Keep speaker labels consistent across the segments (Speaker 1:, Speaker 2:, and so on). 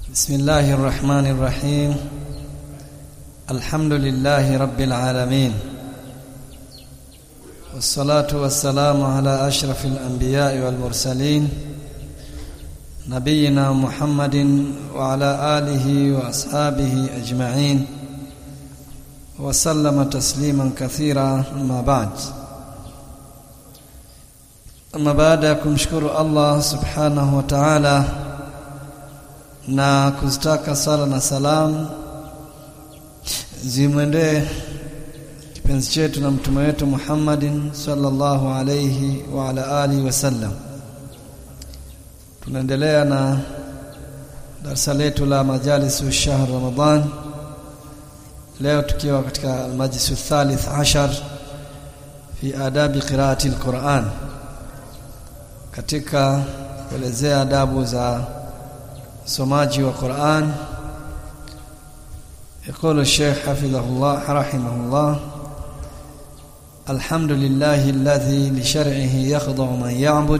Speaker 1: بسم الله الرحمن الرحيم الحمد لله رب العالمين والصلاة والسلام على أشرف الأنبياء والمرسلين نبينا محمد وعلى آله وأصحابه أجمعين وسلم تسليما كثيرا أما بعد أما بعد kumshukuru Allah subhanahu wa ta'ala na kuzitaka sala na salam zimwendee kipenzi chetu na mtume wetu Muhammadin sallallahu alayhi wa ala alihi wasallam tunaendelea na darasa letu la majalisu shahr Ramadhan leo tukiwa katika almajlisu thalith ashar fi adabi qiraati alquran katika kuelezea adabu za somaji wa Qur'an يقول الشيخ حفظه الله رحمه الله الحمد لله الذي لشرعه يخضع من يعبد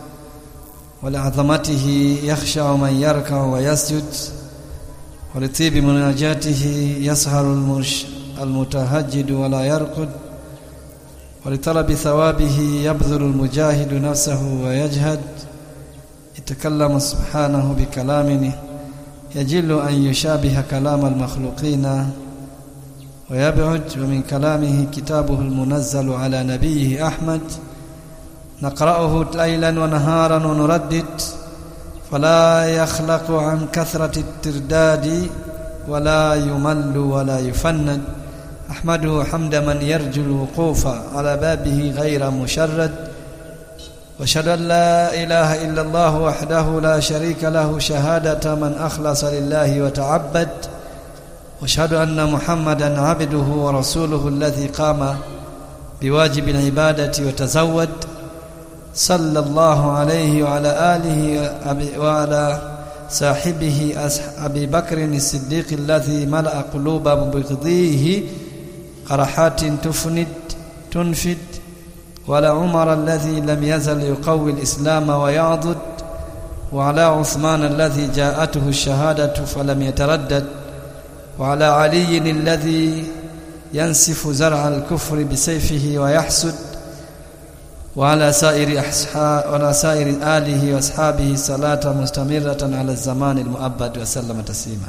Speaker 1: ولعظمته يخشع من يركع ويسجد ولطيب مناجاته يسهر المش المتهجد ولا يرقد ولطلب ثوابه يبذل المجاهد نفسه ويجهد يتكلم سبحانه بكلام يجل أن يشابه كلام المخلوقين ويبعد ومن كلامه كتابه المنزل على نبيه أحمد نقرأه ليلا ونهارا ونردد فلا يخلق عن كثرة الترداد ولا يمل ولا يفند أحمده حمد من يرجو الوقوف على بابه غير مشرد واشهد ان لا اله الا الله وحده لا شريك له شهاده من اخلص لله وتعبد واشهد ان محمدا عبده ورسوله الذي قام بواجب العباده وتزود صلى الله عليه وعلى اله وعلى صاحبه ابي بكر الصديق الذي ملا قلوب مبغضيه قرحات تفند تنفد ولا عمر الذي لم يزل يقوي الإسلام ويعضد وعلى عثمان الذي جاءته الشهادة فلم يتردد وعلى علي الذي ينسف زرع الكفر بسيفه ويحسد وعلى سائر أصحاب وعلى سائر آله وأصحابه صلاة مستمرة على الزمان المؤبد وسلم تسليما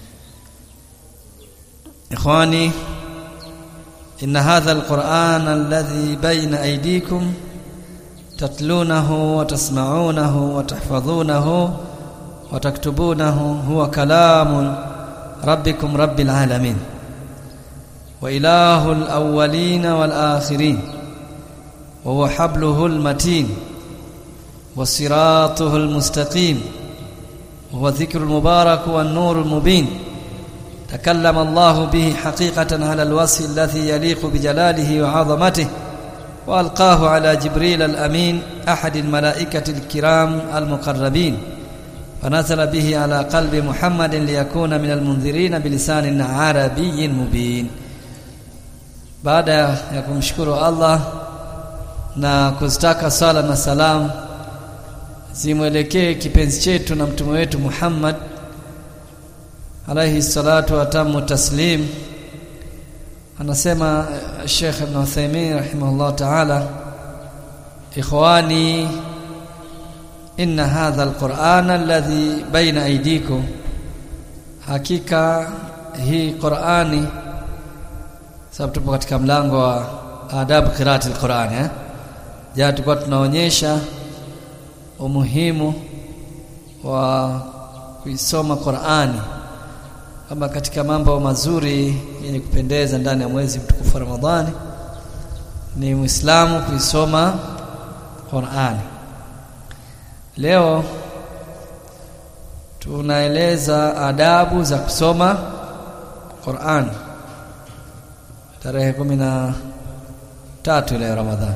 Speaker 1: إخواني إن هذا القرآن الذي بين أيديكم تتلونه وتسمعونه وتحفظونه وتكتبونه هو كلام ربكم رب العالمين وإله الأولين والآخرين وهو حبله المتين وصراطه المستقيم وهو ذكر المبارك والنور المبين تكلم الله به حقيقة على الوصف الذي يليق بجلاله وعظمته وألقاه على جبريل الأمين أحد الملائكة الكرام المقربين فنزل به على قلب محمد ليكون من المنذرين بلسان عربي مبين بعد ya kumshukuru Allah na kuzitaka sala na salam zimwelekee kipenzi chetu na mtume wetu Muhammad alayhi salatu wa tamu taslim anasema Sheikh Ibn Uthaymeen rahimahullah ta'ala ikhwani inna hadha alquran alladhi baina aydikum hakika hii Qur'ani sababu tupo katika mlango wa adabu qiraati alquran eh jana tulikuwa tunaonyesha umuhimu wa kuisoma Qur'ani kama katika mambo mazuri yenye kupendeza ndani ya mwezi mtukufu wa Ramadhani ni Muislamu kuisoma Qur'ani. Leo tunaeleza adabu za kusoma Qur'an tarehe kumi na tatu leo Ramadhani.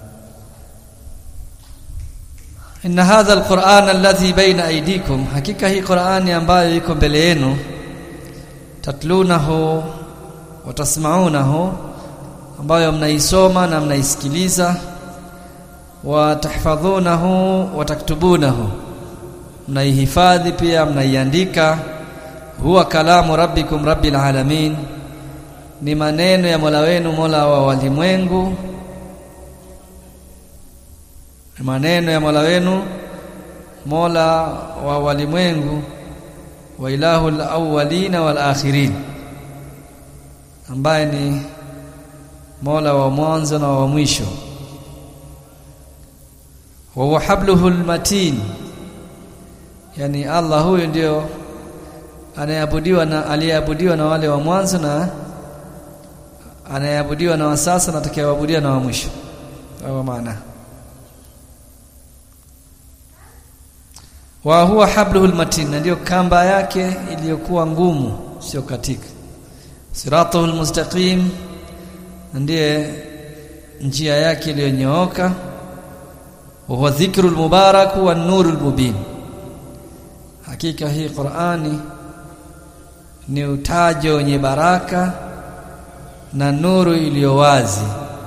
Speaker 1: Inna hadha alquran alladhi baina aydikum, hakika hii Qur'ani ambayo iko mbele yenu tatlunahu wa tasma'unahu ambayo mnaisoma na mnaisikiliza wa tahfadhunahu wa taktubunahu mnaihifadhi pia mnaiandika huwa kalamu rabbikum rabbil alamin ni maneno ya Mola wenu Mola wa walimwengu ni maneno ya Mola wenu Mola wa walimwengu wa ilahul awwalina wal akhirin ambaye ni Mola wa mwanzo na wa mwisho wa huwa habluhul matin yani Allah huyu ndio anayeabudiwa na aliyeabudiwa na wale wa mwanzo na anayeabudiwa na wa sasa na atakayeabudiwa na wa mwisho au maana wa huwa habluhul matin ndio kamba yake iliyokuwa ngumu sio katika siratuhul mustaqim ndiye njia yake iliyonyooka wa huwa dhikrul mubarak wa nurul mubin hakika hii Qur'ani ni utajo wenye baraka na nuru iliyo wazi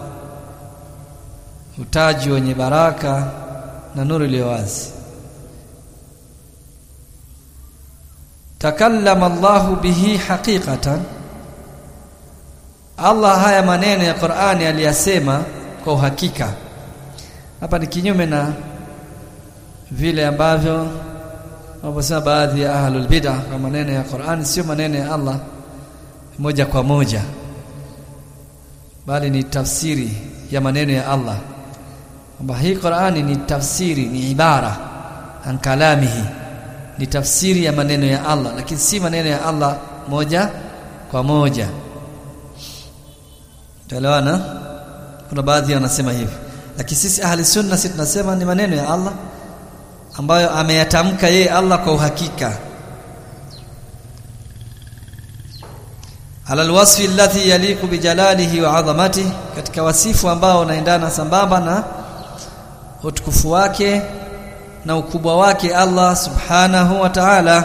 Speaker 1: utaji wenye baraka na nuru iliyo wazi takallama Allahu bihi haqiqatan Allah haya maneno ya Qur'ani aliyasema kwa uhakika hapa ni kinyume na vile ambavyo wanaposema baadhi ya ahlul bid'ah kwa maneno ya Qur'ani sio maneno ya Allah moja kwa moja bali ni tafsiri ya maneno ya Allah kwamba hii Qur'ani ni tafsiri ni ibara an kalamihi ni tafsiri ya maneno ya Allah lakini si maneno ya Allah moja kwa moja Tuelewana kuna baadhi wanasema hivi lakini sisi ahli sunna sisi tunasema ni maneno ya Allah ambayo ameyatamka yeye Allah kwa uhakika ala alwasfi alladhi yaliqu bijalalihi wa azamatihi katika wasifu ambao unaendana sambamba na utukufu wake na ukubwa wake Allah subhanahu wa ta'ala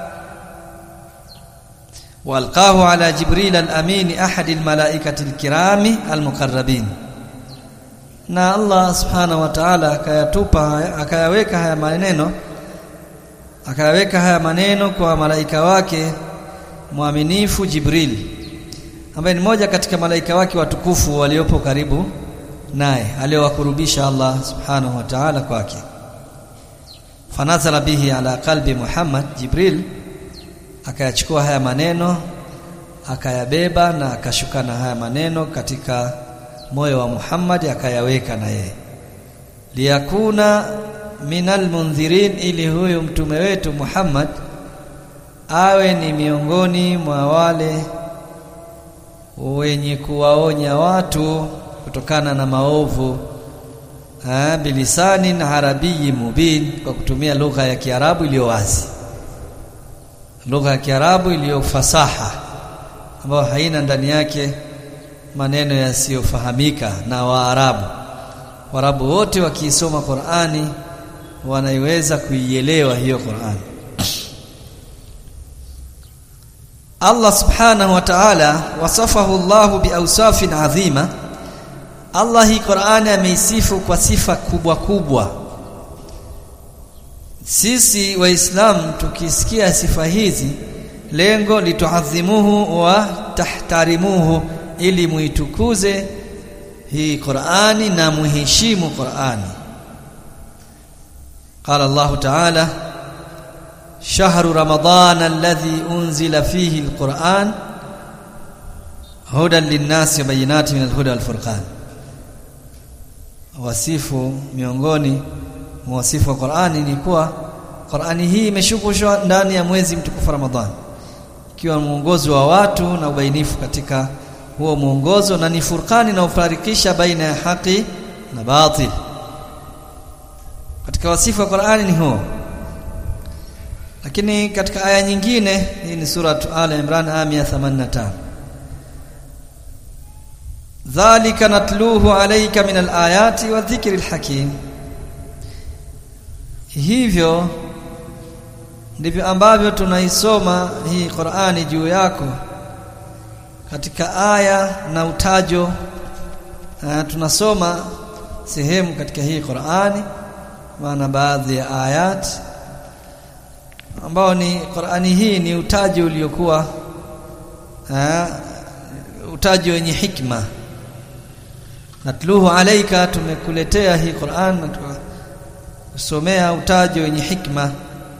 Speaker 1: walqahu ala jibril al-amin ahad al-malaikati al-kirami al-muqarrabin na Allah subhanahu wa ta'ala akayatupa akayaweka haya maneno akayaweka haya maneno kwa malaika wake mwaminifu Jibril ambaye ni moja katika malaika wake watukufu waliopo karibu naye aliowakurubisha Allah subhanahu wa ta'ala kwake fanazala bihi ala qalbi Muhammad Jibril akayachukua haya maneno akayabeba na akashuka na haya maneno katika moyo wa Muhammad akayaweka na yeye liyakuna minal mundhirin ili huyu mtume wetu Muhammad awe ni miongoni mwa wale wenye kuwaonya watu kutokana na maovu ah bilisanin arabiyi mubin kwa kutumia lugha ya Kiarabu iliyo wazi lugha ya Kiarabu iliyo fasaha ambayo haina ndani yake maneno yasiyofahamika na Waarabu. Waarabu wote wakiisoma Qur'ani wanaiweza kuielewa hiyo Qur'ani. Allah subhanahu wa ta'ala wasafahu Allahu biawsafin adhima. Allah hii Qur'ani ameisifu kwa sifa kubwa kubwa. Sisi waislamu tukisikia sifa hizi lengo lituadhimuhu wa tahtarimuhu ili muitukuze hii Qur'ani na muheshimu Qur'ani قال الله تعالى شهر رمضان الذي أنزل فيه القرآن هدى للناس وبينات من الهدى والفرقان wasifu miongoni mwa wasifu wa Qur'ani ni kuwa Qur'ani hii imeshukushwa ndani ya mwezi mtukufu Ramadhani ikiwa mwongozo wa watu na ubainifu katika huo mwongozo na ni furqani na ufarikisha baina ya haki na batil katika wasifu wa Qur'ani ni huo lakini katika aya nyingine hii ni sura Al Imran aya 85 dhalika natluhu alayka min alayati wa dhikri alhakim hivyo ndivyo ambavyo tunaisoma hii Qur'ani juu yako katika aya na utajo uh, tunasoma sehemu katika hii Qur'ani maana baadhi ya ayat ambao ni Qur'ani hii ni utaji uliokuwa utaji wenye hikma natluhu alaika tumekuletea hii Qur'an na kusomea utaji wenye hikma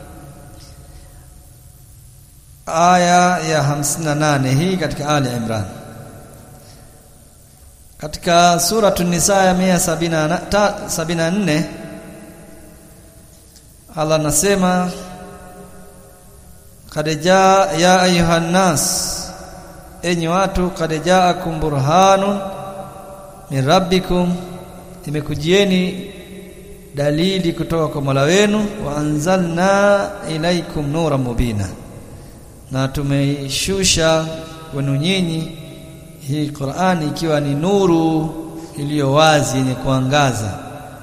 Speaker 1: aya ya 58 hii katika Ali Imran katika sura Nisa ya 174 Allah anasema kad jaa ya ayuhan nas enyi watu kad jaakum burhanun min rabbikum imekujieni dalili kutoka kwa Mola wenu wa anzalna ilaikum nura mubina na tumeishusha kwenu nyinyi hii Qur'ani ikiwa ni nuru iliyo wazi yenye kuangaza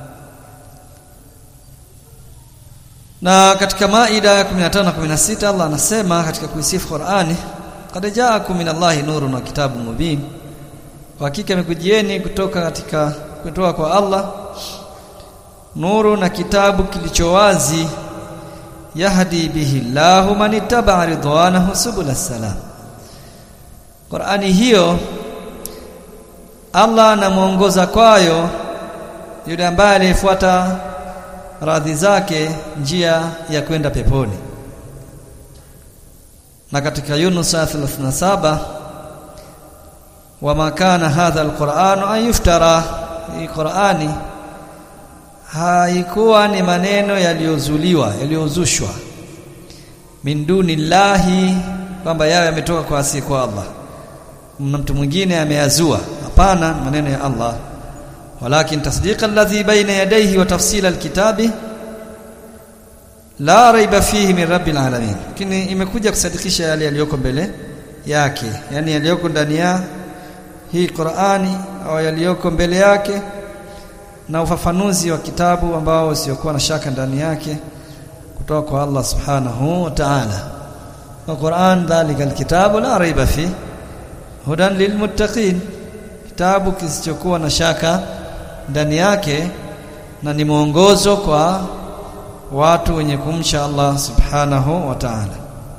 Speaker 1: na katika Maida ya 15 na 16 Allah anasema katika kuisifu Qur'ani qad ja'akum minallahi nurun wa kitabun mubin kwa hakika imekujieni kutoka katika kutoka kwa Allah nuru na kitabu kilicho wazi yahdi bihi Allahu man ittaba ridwanahu subul salam Qur'ani hiyo Allah anamuongoza kwayo yule ambaye alifuata radhi zake njia ya kwenda peponi na katika Yunus 37 wama kana hadha alquran an yuftara hii Qur'ani haikuwa ni maneno yaliyozuliwa yaliyozushwa min dunillahi kwamba yawe yametoka kwa asi kwa Allah na mtu mwingine ameyazua hapana maneno ya Allah walakin tasdiqa alladhi baina yadayhi wa tafsila alkitabi la raiba fihi min rabbil alamin lakini imekuja kusadikisha yale yaliyoko mbele yake yani yaliyoko ndani ya hii Qur'ani au yaliyoko mbele yake na ufafanuzi wa kitabu ambao usiokuwa na shaka ndani yake kutoka kwa Allah subhanahu wa ta'ala wa Qur'an dhalika alkitabu la raiba fi hudan lilmuttaqin kitabu kisichokuwa na shaka ndani yake na ni mwongozo kwa watu wenye kumcha Allah subhanahu wa ta'ala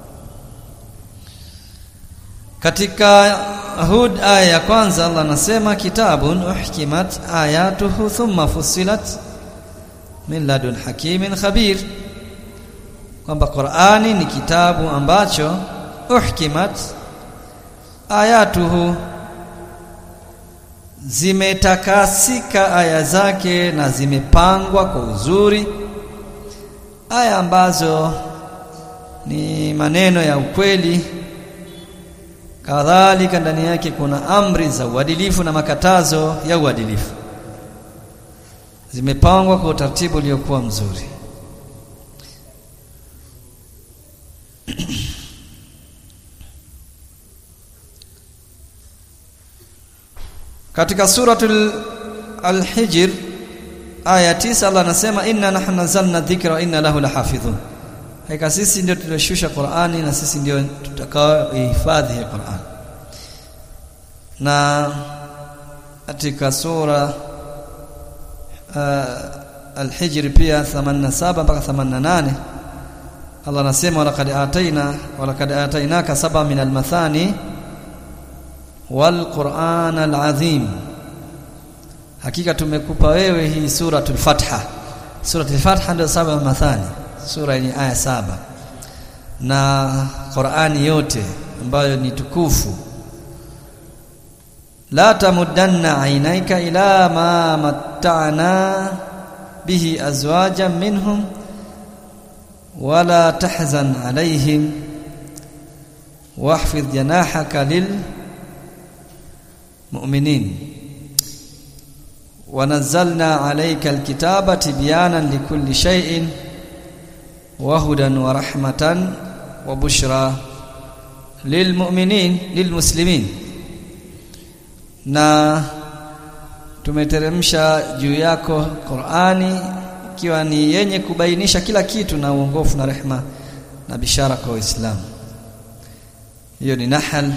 Speaker 1: katika Hud aya ya kwanza Allah anasema kitabun uhkimat ayatuhu thumma fussilat min ladun hakimin khabir kwamba Qur'ani ni kitabu ambacho uhkimat ayatuhu zimetakasika aya zake na zimepangwa kwa uzuri aya ambazo ni maneno ya ukweli kadhalika ndani yake kuna amri za uadilifu na makatazo ya uadilifu zimepangwa kwa utaratibu uliokuwa mzuri katika suratul al-hijr aya 9 Allah anasema inna nahnu nazzalna dhikra wa inna lahu lahafidhun hakika sisi ndio tulioshusha Qur'ani na sisi ndio tutakao ihifadhi hii Qur'an na katika sura uh, al-hijr pia 87 mpaka 88 Allah anasema walaqad ataina walaqad atainaka saba min al-mathani wal Qur'an al-azim hakika tumekupa wewe hii suratul fatha suratul fatha ndio saba mathani sura yenye aya saba na Qur'ani yote ambayo ni tukufu la tamuddanna ainaika ila ma matta'na bihi azwajan minhum wala tahzan alaihim واحفظ جناحك للمؤمنين ونزلنا عليك الكتاب تبيانا لكل شيء وهدى ورحمة وبشرى للمؤمنين للمسلمين na tumeteremsha juu yako Qur'ani ikiwa ni yenye kubainisha kila kitu na uongofu na rehma na bishara kwa Waislamu hiyo ni Nahl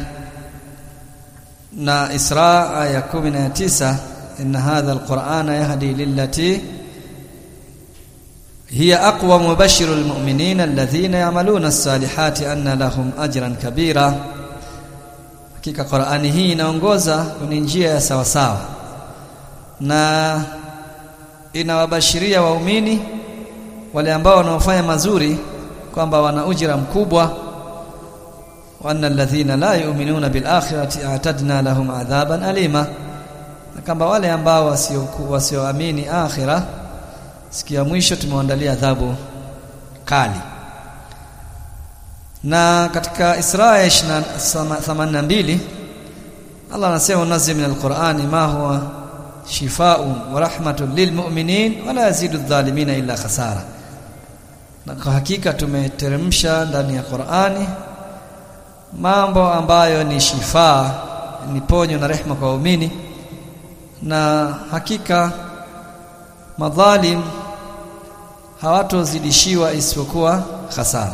Speaker 1: na Isra aya 19 inna hadha alqur'ana yahdi lillati hiya aqwa mubashiru almu'minina alladhina ya'maluna as-salihati anna lahum ajran kabira hakika Qur'ani hii inaongoza kwenye njia ya sawa sawa na inawabashiria waumini wale ambao wanaofanya mazuri kwamba wana ujira mkubwa wa anna alladhina la yu'minuna bil akhirati a'tadna lahum adhaban alima na kwamba wale ambao wasioamini wasio akhira siku ya mwisho tumewaandalia adhabu kali na katika Isra 82 Allah anasema unazil min alqur'ani ma huwa shifaa'un wa rahmatun lilmu'minin wa la yazidu adh-dhalimina illa khasara na kwa hakika tumeteremsha ndani ya Qur'ani mambo ambayo ni shifaa ni ponyo na rehma kwa waumini na hakika madhalim hawatozidishiwa isipokuwa hasara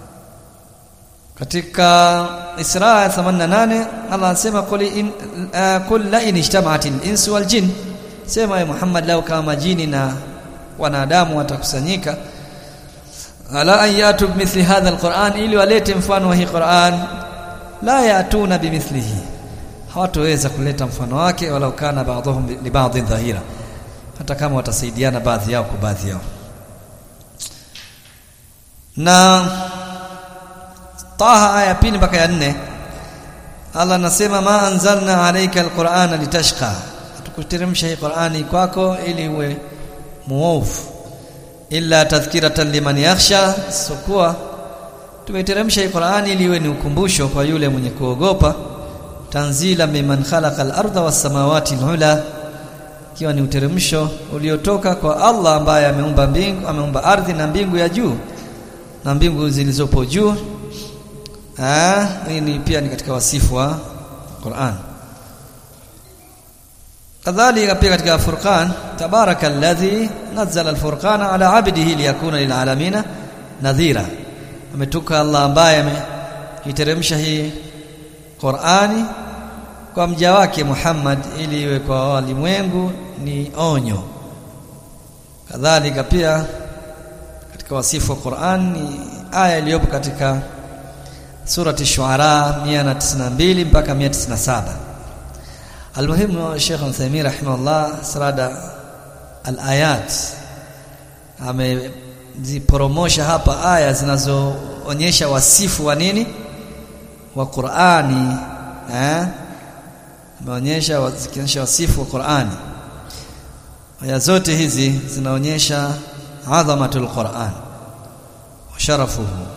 Speaker 1: katika Isra 88 Allah anasema qul in uh, qul la in ijtama'at al-insu wal jin sema ya Muhammad lau kama jini na wanadamu watakusanyika ala an yatu bimithli hadha al-Qur'an ili walete mfano wa hii Qur'an la yatuna bimithlihi hawatoweza kuleta mfano wake walau kana ba'dhum li ba'dhin dhahira hata kama watasaidiana baadhi yao kwa baadhi yao na Taha aya pili mpaka ya nne Allah anasema ma anzalna alayka alqur'ana litashqa tukuteremsha hii Qur'ani kwako ili uwe muovu illa tadhkiratan liman yakhsha sokuwa tumeteremsha hii Qur'ani ili iwe ni ukumbusho kwa yule mwenye kuogopa tanzila mimman khalaqa al-ardha was-samawati al-ula ikiwa ni uteremsho uliotoka kwa Allah ambaye ameumba mbingu ameumba ardhi na mbingu ya juu na mbingu zilizopo juu ah hii ni pia ni katika wasifu wa Qur'an kadhalika pia katika Furqan tabarakalladhi nazzala al-furqana ala 'abdihi liyakuna lil'alamina nadhira ametuka Allah ambaye ameiteremsha hii Qur'ani kwa mja wake Muhammad ili iwe kwa walimwengu ni onyo kadhalika pia katika wasifu wa Qur'an ni aya iliyopo katika surati Shuara 192 mpaka 197 Almuhimu Sheikh Uthaymeen rahimahullah sarada al-ayat ameziporomosha hapa aya zinazoonyesha wasifu wa nini wa Qur'ani eh ameonyesha zikionyesha wasifu wa Qur'ani aya zote hizi zinaonyesha adhamatul Qur'an wa sharafuhu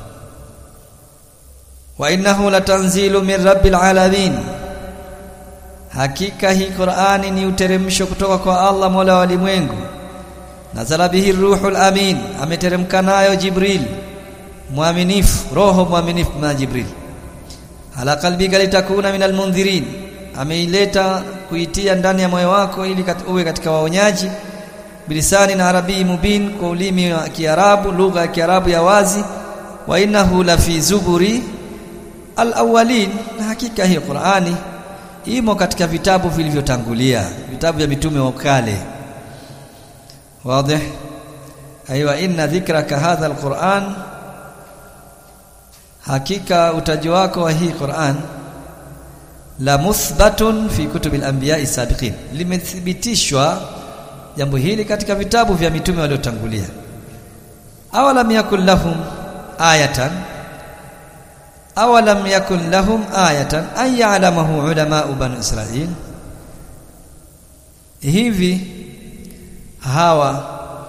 Speaker 1: wa innahu latanzilu min rabbil alamin hakika hii Qur'ani ni uteremsho kutoka kwa Allah Mola wa ulimwengu nazala bihi ruhul amin ameteremka nayo Jibril mwaminifu roho mwaminifu na Jibril ala qalbika litakuna minal mundhirin ameileta kuitia ndani ya moyo wako ili kat, uwe katika waonyaji bilisani na arabii mubin kwa ulimi wa Kiarabu lugha ya Kiarabu ya wazi wa innahu la fi zuburi alawwalin na hakika hii Qur'ani imo katika vitabu vilivyotangulia vitabu vya mitume wa kale wazi aiwa inna dhikraka hadha alquran hakika utaji wako wa hii Qur'an la muthbatun fi kutubil anbiya'i sabiqin limethibitishwa jambo hili katika vitabu vya mitume waliotangulia awalam yakul lahum ayatan awalam yakun lahum ayatan an ya'lamahu ulama'u bani israil hivi hawa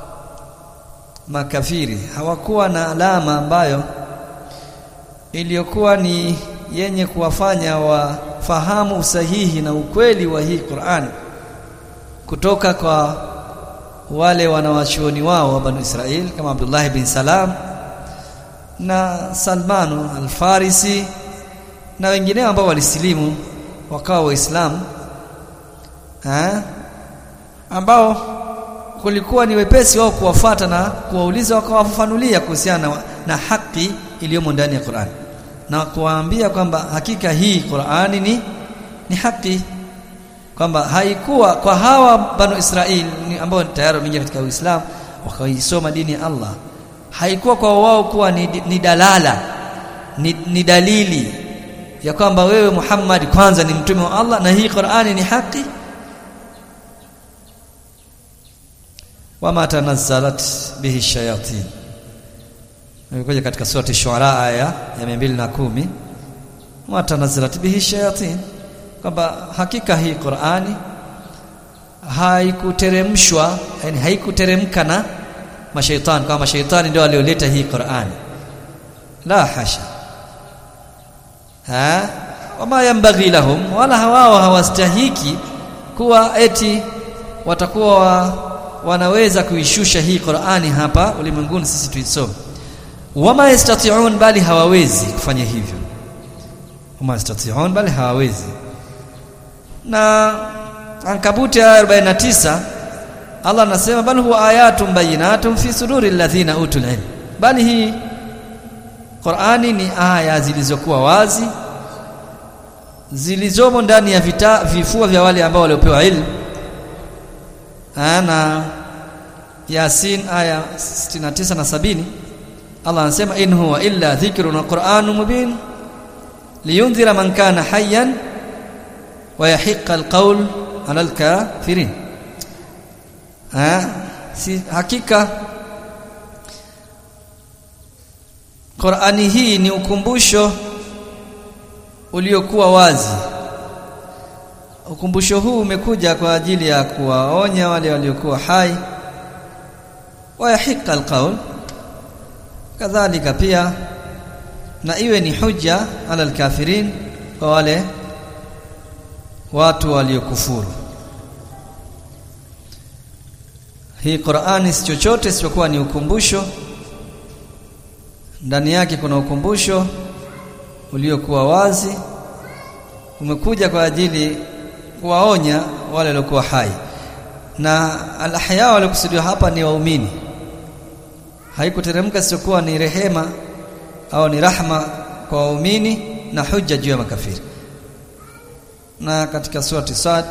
Speaker 1: makafiri hawakuwa na alama ambayo iliyokuwa ni yenye kuwafanya wafahamu usahihi na ukweli wa hii Qur'an kutoka kwa wale wanawachuoni wao wa Banu Israel kama Abdullah bin Salam na Salmanu al-Farisi na wengineo ambao walisilimu wakawa waislamu ambao kulikuwa ni wepesi wao kuwafata na kuwauliza wakawafafanulia kuhusiana na, na haki iliyomo ndani ya Qur'an na kuwaambia kwamba hakika hii Qur'ani ni ni haki kwamba haikuwa kwa hawa banu Israel ambao tayari wameingia katika Uislamu wakaisoma dini ya Allah haikuwa kwa wao kuwa ni, ni dalala ni, ni dalili ya kwamba wewe Muhammad kwanza ni mtume wa Allah na hii Qur'ani ni haki wama tanazzalat bihi shayatin imekuja katika surati shuara aya ya 210 wama tanazzalat bihi shayatin kwamba hakika hii Qur'ani haikuteremshwa yani haikuteremka na mashaitani kama mashaitani ndio walioleta hii Qur'ani la hasha ha wama yambaghi lahum wala hawao hawastahiki kuwa eti watakuwa wa, wanaweza kuishusha hii Qur'ani hapa ulimwenguni sisi tuisome wama yastati'un bali hawawezi kufanya hivyo wama yastati'un bali hawawezi na Ankabuti aya 49 Allah anasema bal huwa ayatun bayinatun fi suduri alladhina utul ilm bali hii Qur'ani ni aya zilizokuwa wazi zilizomo ndani ya vita, vifua vya wale ambao waliopewa ilmu ana Yasin aya 69 na 70 Allah anasema in huwa illa dhikrun wa qur'anun mubin liyundhira man kana hayyan wa yahiqqa alqawl ala alkafirin ha si hakika Qur'ani hii ni ukumbusho uliokuwa wazi ukumbusho huu umekuja kwa ajili ya kuwaonya wale waliokuwa hai wayahiqa alqaul kadhalika pia na iwe ni hujja ala alkafirin kwa wale watu waliokufuru hii Qur'ani si chochote isipokuwa ni ukumbusho ndani yake kuna ukumbusho uliokuwa wazi umekuja kwa ajili kuwaonya wale waliokuwa hai na al-ahya waliokusudiwa hapa ni waumini haikuteremka isipokuwa ni rehema au ni rahma kwa waumini na hujja juu ya makafiri na katika surati Sad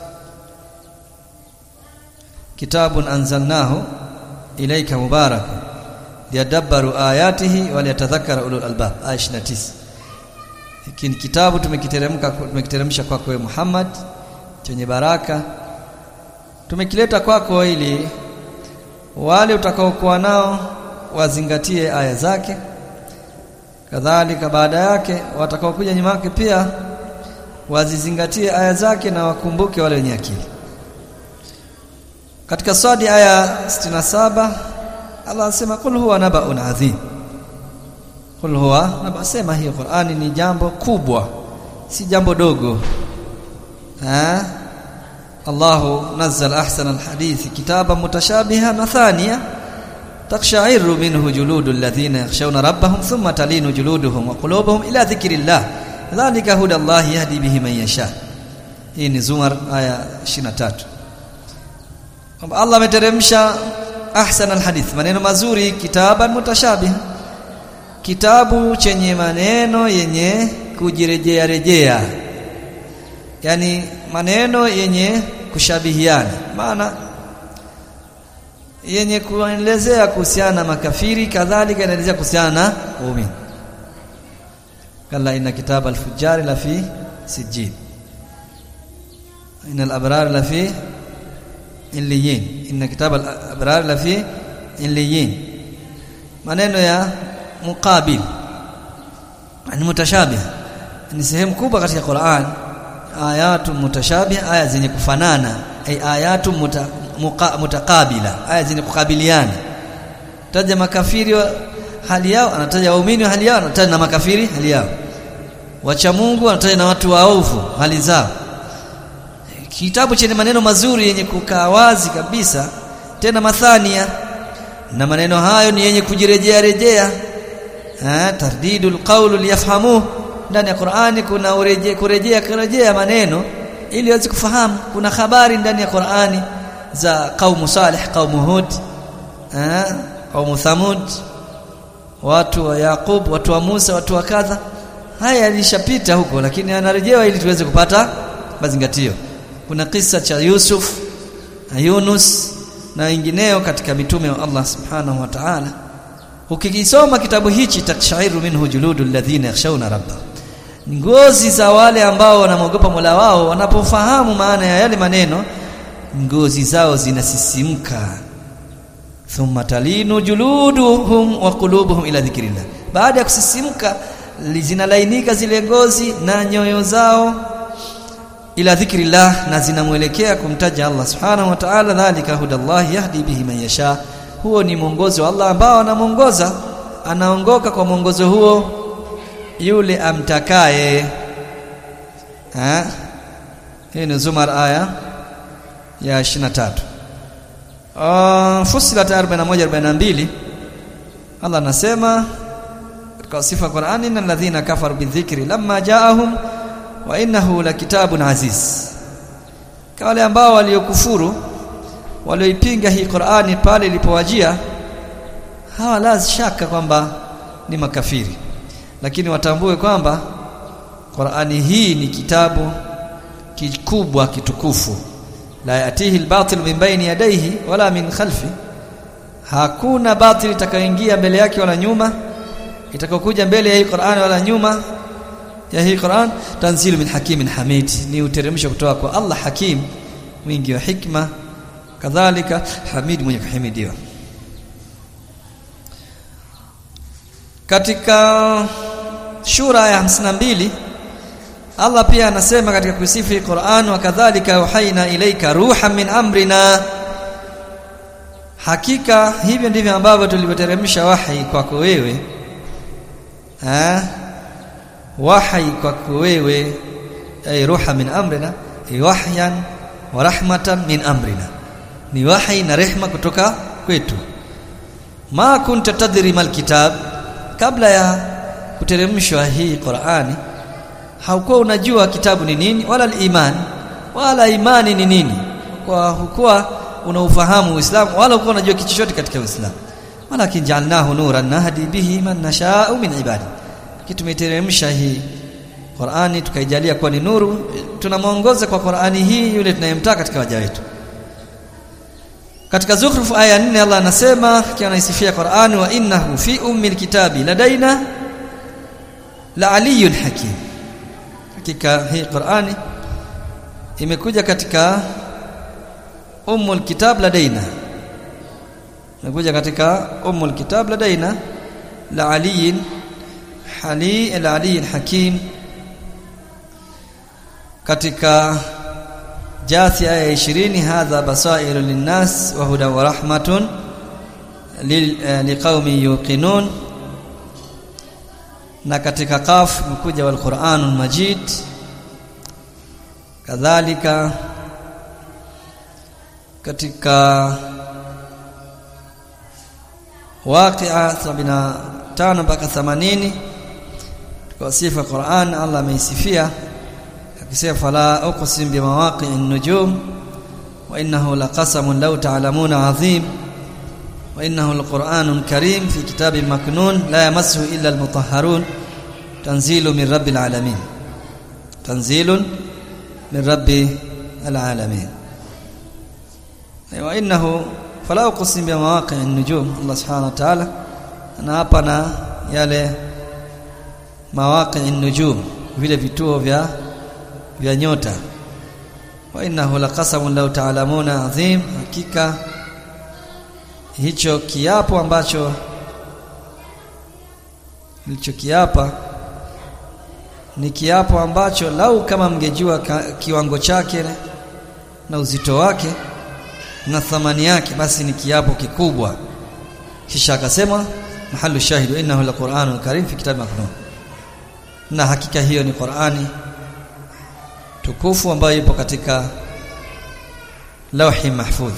Speaker 1: kitabun anzalnahu ilayka mubarak liyadabbaru ayatihi wa liyatadhakkara ulul albab aya 29 hiki ni kitabu tumekiteremka tumekiteremsha kwako wewe Muhammad chenye baraka tumekileta kwako ili wale utakaokuwa nao wazingatie aya zake kadhalika baada yake watakaokuja nyuma yake pia wazizingatie aya zake na wakumbuke wale wenye akili katika swadi aya 67 Allah anasema kul huwa nabaun adhim kul huwa naba sema hii Qur'ani ni jambo kubwa si jambo dogo ha Allahu nazzala ahsana alhadithi kitaban mutashabiha mathaniya taqsha'iru minhu juludul ladhina yakhshawna rabbahum thumma talinu juluduhum wa qulubuhum ila dhikrillah dhalika hudallahi yahdi bihi man yasha hii ni Zumar aya 23 kwamba Allah ameteremsha ahsana alhadith maneno mazuri kitaban mutashabiha kitabu chenye maneno yenye kujirejea rejea yani maneno yenye kushabihiana maana yenye kuelezea kuhusiana na makafiri kadhalika inaelezea kuhusiana na waumini kalla inna kitaba al-fujjar la fi sijjin inna al-abrar la fi illiyin inna kitaba al-abrar la fi illiyin maneno ya muqabil ni mutashabih ni sehemu kubwa katika Qur'an ayatu mutashabih aya zenye kufanana ay ayatu muta, muka, mutakabila aya zenye kukabiliana taja makafiri wa hali yao anataja waumini hali yao anataja na makafiri hali yao wacha Mungu anataja na watu waovu hali zao kitabu chenye maneno mazuri yenye kukaa wazi kabisa tena mathania na maneno hayo ni yenye kujirejea rejea eh tardidul qawlu liyafhamu ndani ya Qur'ani kuna ureje kurejea kurejea maneno ili waweze kufahamu kuna habari ndani ya Qur'ani za kaumu Salih kaumu Hud eh kaumu Thamud watu wa Yaqub watu wa Musa watu wa kadha haya yalishapita huko lakini anarejewa ili tuweze kupata mazingatio kuna kisa cha Yusuf na Yunus na wengineo katika mitume wa Allah subhanahu wa ta'ala ukikisoma kitabu hichi takshairu minhu juludu alladhina yakhshawna rabba ngozi za wale ambao wanamwogopa Mola wao wanapofahamu maana ya yale maneno ngozi zao zinasisimka thumma talinu juluduhum wa qulubuhum ila dhikrillah baada ya kusisimka zinalainika zile ngozi na nyoyo zao ila dhikrillah na zinamwelekea kumtaja Allah subhanahu wa ta'ala dhalika hudallah yahdi bihi man yasha huo ni mwongozo wa Allah ambao anamuongoza anaongoka kwa mwongozo huo yule amtakaye ha hii ni Zumar aya ya 23 uh, Fusilat 41 42 Allah anasema katika sifa ya Qur'ani innal ladhina kafaru bidhikri lamma ja'ahum wa innahu lakitabun aziz kwa wale ambao waliokufuru walioipinga hii Qur'ani pale ilipowajia hawa la shaka kwamba ni makafiri lakini watambue kwamba Qur'ani hii ni kitabu kikubwa kitukufu la yatihi albatil min baini yadayhi wala min khalfi hakuna batil itakayoingia mbele yake wala nyuma itakayokuja mbele ya hii Qur'an wala nyuma ya hii Qur'an tanzilu min hakimin hamid ni uteremsho kutoka kwa Allah hakim mwingi wa hikma kadhalika hamid mwenye kuhimidiwa katika shura ya 52 Allah pia anasema katika kusifu Qur'an wa kadhalika uhaina ilaika ruhan min amrina hakika hivyo ndivyo ambavyo tulivyoteremsha wahi kwako wewe ha wahi kwako wewe ay ruha min amrina wahyan wa rahmatan min amrina ni wahi na rehma kutoka kwetu ma kunta tadri mal kitab kabla ya kuteremshwa hii Qur'ani haukuwa unajua kitabu ni nini wala iman wala imani ni nini kwa hukuwa unaufahamu Uislamu wala hukuwa unajua kitu chochote katika Uislamu walakin ja'alnahu nuran nahdi bihi man nasha'u min ibadi kitumeteremsha hii Qur'ani tukaijalia kuwa ni nuru tunamuongoza kwa Qur'ani hii yule tunayemtaka katika waja wetu katika Zukhruf aya 4 Allah anasema akiwa anaisifia Qur'an wa innahu fi ummil kitabi ladaina la aliyun hakim hakika hii Qur'ani imekuja katika ummul kitab ladaina imekuja katika ummul kitab ladaina la aliyin hali la aliyin hakim katika Jathi aya 20 hadha basairu linnas wa huda wa rahmatun liqaumin yuqinun na katika qaf mkuja wal Qur'anul Majid kadhalika katika waqi'a 75 mpaka 80 kwa sifa Qur'an Allah ameisifia akisema fala uqsim bimawaqi'in nujum wa innahu laqasamun law ta'lamuna 'azim wa innahu alqur'anun karim fi kitabin maknun la yamassuhu illa almutahharun tanzilu min rabbil alamin tanzilun min rabbil alamin wa innahu fala uqsim bimawaqi'in nujum Allah subhanahu wa ta'ala na hapa na yale mawaqi'in nujum vile vituo vya vya nyota wa innahu laqasamun law ta'lamuna azim hakika hicho kiapo ambacho hicho kiapa ni kiapo ambacho lau kama mngejua kiwango chake na uzito wake na thamani yake basi ni kiapo kikubwa kisha akasema mahalu shahidu innahu laqur'anun karim fi kitab maknun na hakika hiyo ni Qur'ani tukufu ambayo ipo katika lauhi mahfudh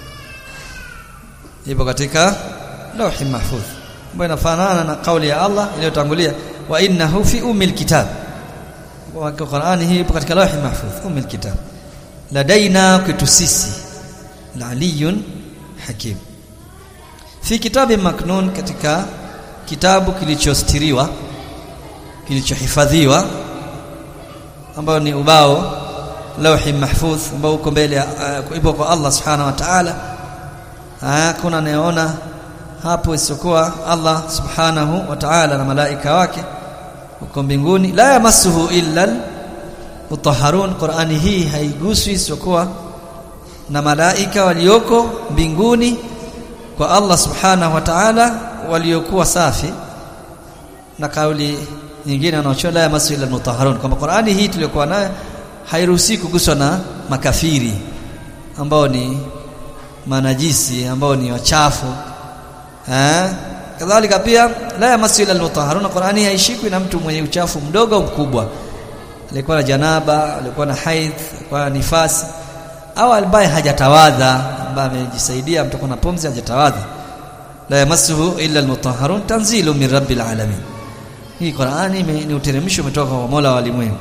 Speaker 1: ipo katika lauhi mahfudh ambayo inafanana na kauli ya Allah iliyotangulia wa innahu fi ummil kitab kwa Qur'ani hii ipo katika lauhi mahfudh ummil kitab ladaina kwetu sisi aliyun hakim fi kitabi maknun katika kitabu kilichostiriwa kilichohifadhiwa ambao ni ubao lauhi mahfudh ambao uko mbele uh, ipo kwa Allah subhanahu wa ta'ala hakuna anayeona hapo isiyokuwa Allah subhanahu wa ta'ala na malaika wake huko mbinguni la yamassuhu illa mutahharun Qur'ani hii haiguswi isiyokuwa na malaika walioko mbinguni kwa Allah subhanahu wa ta'ala waliokuwa safi na kauli nyingine wanaochola la yamassu illa mutahharun kwamba Qur'ani hii tuliyokuwa nayo hairuhusi kuguswa na makafiri ambao ni manajisi ambao ni wachafu eh kadhalika pia la yamassu illa almutahharun Qur'ani haishikwi na mtu mwenye uchafu mdogo au mkubwa alikuwa na janaba alikuwa na haidh alikuwa na nifasi au ambaye hajatawadha ambaye amejisaidia mtu na pumzi hajatawadha la yamassuhu illa almutahharun tanzilu min rabbil alamin hii Qur'ani ni uteremsho umetoka kwa Mola wa walimwengu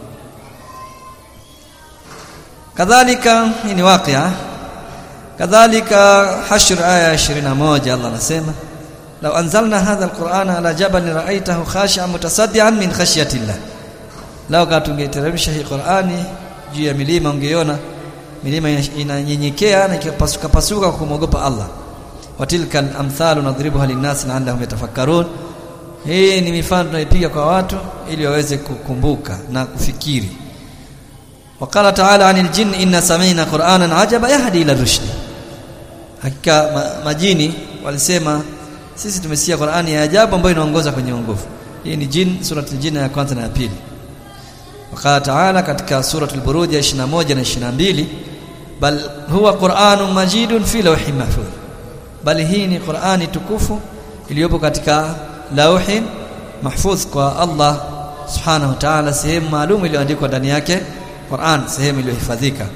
Speaker 1: kadhalika hii ni waqia kadhalika hashr aya 21 Allah anasema law anzalna hadha alqur'ana ala jabalin ra'aytahu khashi'an mutasaddian min khashyatillah lao kama tungeteremsha hii Qur'ani juu ya milima ungeona milima inanyenyekea na ikapasuka pasuka kwa kumwogopa Allah watilka amthalu nadribuha linnas la'allahum yatafakkarun hii ni mifano tunaipiga kwa watu ili waweze kukumbuka na kufikiri وقال تعالى عن الجن إن سمعنا قرآنا عجبا يهدي إلى الرشد hakika majini walisema sisi tumesikia Qur'ani ya ajabu ambayo inaongoza kwenye uongofu hii ni jin suratul jin ya kwanza na ya pili wakala taala katika suratul buruj ya 21 na 22 bal huwa qur'anun majidun fi lawhin mahfuz bali hii ni Qur'ani tukufu iliyopo katika lawhin mahfuz kwa Allah subhanahu wa ta'ala sehemu maalum iliyoandikwa ndani yake Qur'an sehemu iliyohifadhika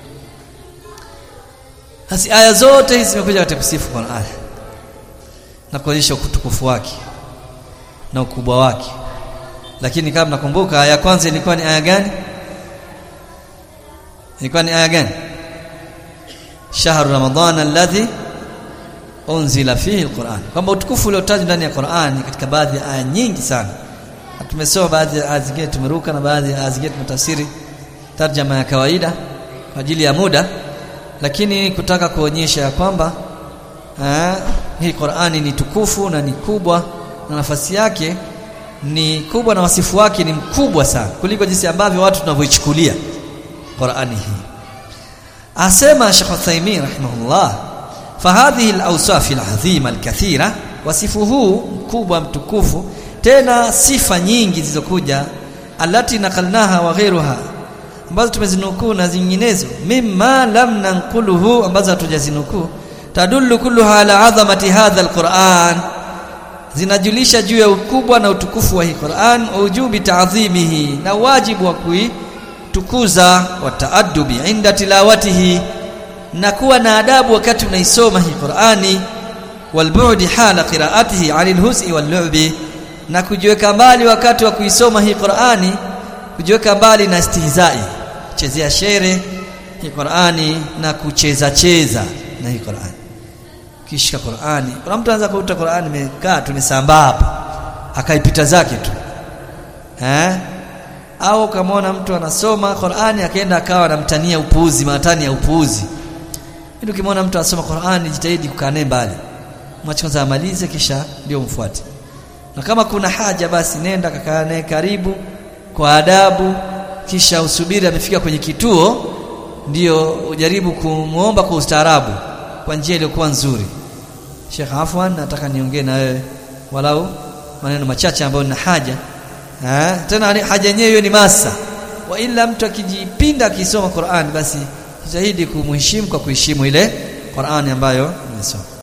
Speaker 1: Basi aya zote hizi zimekuja katika kusifu Qur'an na kuonyesha utukufu wake na ukubwa wake. Lakini kama nakumbuka aya ya kwanza ilikuwa ni aya gani? Ilikuwa ni aya gani? Shahru Ramadhan alladhi unzila fihi alquran. Kwamba utukufu uliotajwa ndani ya Qur'an katika baadhi ya aya nyingi sana. Tumesoma baadhi ya aya zingine tumeruka na baadhi ya aya zingine tumetafsiri tarjama ya kawaida kwa ajili ya muda lakini kutaka kuonyesha ya kwamba aa, hii Qur'ani ni tukufu na ni kubwa na nafasi yake ni kubwa na wasifu wake ni mkubwa sana kuliko jinsi ambavyo watu tunavyoichukulia Qur'ani hii asema Sheikh Uthaymeen rahimahullah fahadhihi al-awsaf al-azima al-kathira wasifu huu mkubwa mtukufu tena sifa nyingi zilizokuja alati nakalnaha wa ghairuha ambazo tumezinukuu na zinginezo mimma lam nanquluhu ambazo hatujazinukuu tadullu kulluha ala azamati hadha alquran zinajulisha juu ya ukubwa na utukufu wa hii Qur'an ujubi ta'dhimihi na wajibu wa kuitukuza wa taaddubi inda tilawatihi na kuwa na adabu wakati unaisoma hii Qur'ani walbu'di hala qira'atihi 'anil hus'i wal lu'bi na kujiweka mbali wakati wa kuisoma hii Qur'ani kujiweka mbali na istihzai chezea shere hii Qur'ani na kucheza cheza na hii Qur'ani kishika Qur'ani kuna mtu anaweza kuuta Qur'ani imekaa tu imesambaa hapa akaipita zake tu eh au kamaona mtu anasoma Qur'ani akaenda akawa anamtania upuuzi matani ya upuuzi ndio ukimwona mtu anasoma Qur'ani jitahidi kukaa naye mbali mwache kwanza amalize kisha ndio mfuate na kama kuna haja basi nenda kakaa naye karibu kwa adabu kisha usubiri amefika kwenye kituo ndio ujaribu kumuomba kwa ustaarabu kwa njia iliyokuwa nzuri Sheikh Afwan nataka niongee na wewe walau maneno machache ambayo nina haja ha? tena haja yenyewe hiyo ni masa wa ila mtu akijipinda akisoma Qur'an basi jitahidi kumheshimu kwa kuheshimu ile Qur'ani ambayo nimesoma